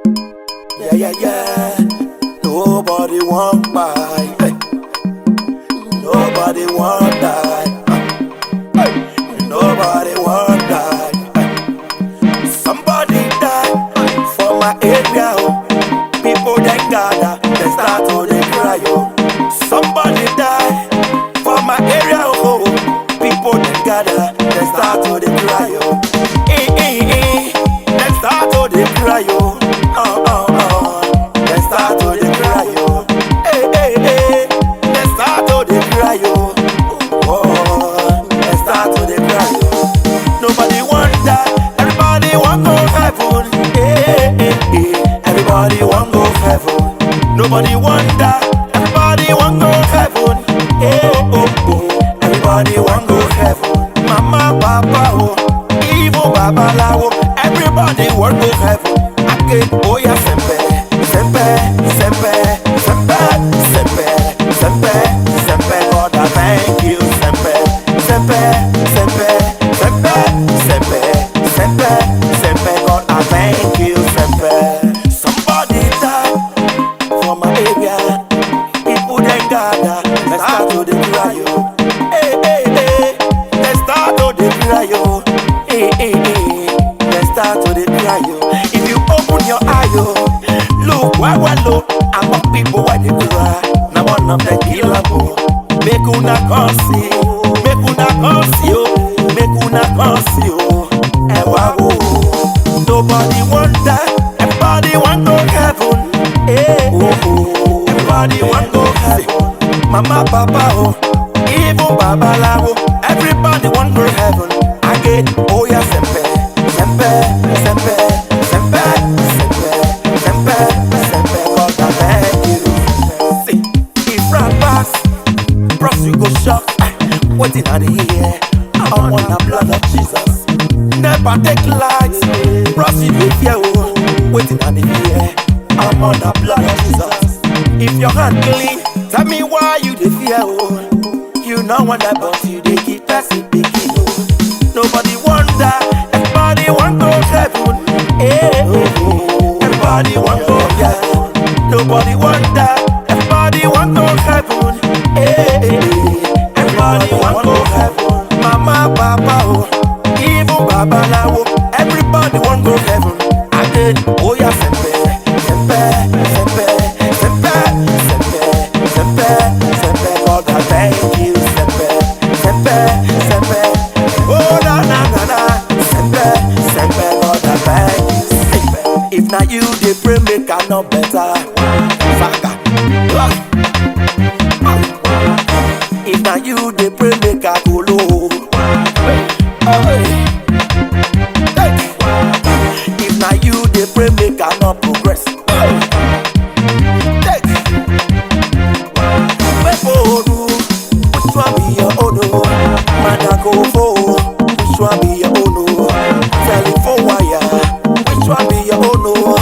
Yeah, yeah, yeah. Nobody want buy. Hey. Nobody want die. Hey. Nobody want die. Hey. Somebody die for my area. Oh. People they gather, they start to they cry. Oh. Somebody die for my area. Oh. People they gather, they start to they cry. Oh. Eh, eh, eh. They start to they cry. Oh. Oh, oh, oh. They start to they cry. Oh. Eh, eh, eh. They start to they cry. Oh. Oh, they start to they cry. Oh. Nobody want that. Everybody want go heaven. Eh, eh, eh. Everybody want go heaven. Nobody want that. Everybody want go heaven. Eh, oh, oh. Everybody want go heaven. Mama, papa, oh. Even baba lawo. Everybody want go heaven. Ake, oh yeah, sempe, sempe, sempe, sempe, sempe, sempe, sempe. God, I thank you, sempe, sempe, sempe, sempe, sempe, sempe, sempe. God, I thank you, sempe. Somebody die for my area. People then gather, they start to the cry yo. Hey, hey, hey, they start to the cry yo. Hey, hey, hey, they start to the cry yo. If you open your eye yo, look where we look. Among people where they cry, now one of the killer bo. Make una come see, make una come see oh, make una come see oh. Eh, wow, oh. Nobody want that, everybody want go heaven. Eh, oh, oh. Everybody want go heaven. Mama, papa, oh, even baba lawo. Everybody want go heaven. Again, oh yeah, sempe, sempe, sempe, sempe, sempe, sempe, sempe. God, I thank you. See, if rap pass, bros you go shock. Waiting at the ear, I'm on the blood of Jesus. Never take lies, bros you dey fear oh. Waiting at the ear, I'm on the blood of Jesus. If your hand clean, tell me why you dey fear oh. You know when that but you dey keep person picking oh. Nobody wonder, everybody want go heaven. Eh, oh, oh. Everybody want go heaven. Nobody wonder, everybody want go heaven. Eh, eh, eh. Everybody want go heaven. Mama, papa, oh, even baba lawo. Everybody want go heaven. Again, oh yeah, sempe, sempe, sempe, sempe, sempe, sempe, sempe. God, I thank you, sempe, sempe, sempe. Oh na na na na, sempe, sempe. God, I thank you, sempe. If na you dey pray, make I know better. Saga. Ah. Ah. If na you dey pray, make I go low. Hey. Hey. If na you dey pray, make I not progress. Hey. Weporu, which one be your own? oh? Manakofo, which one be your own? oh? Telephone wire, which one be your own? oh?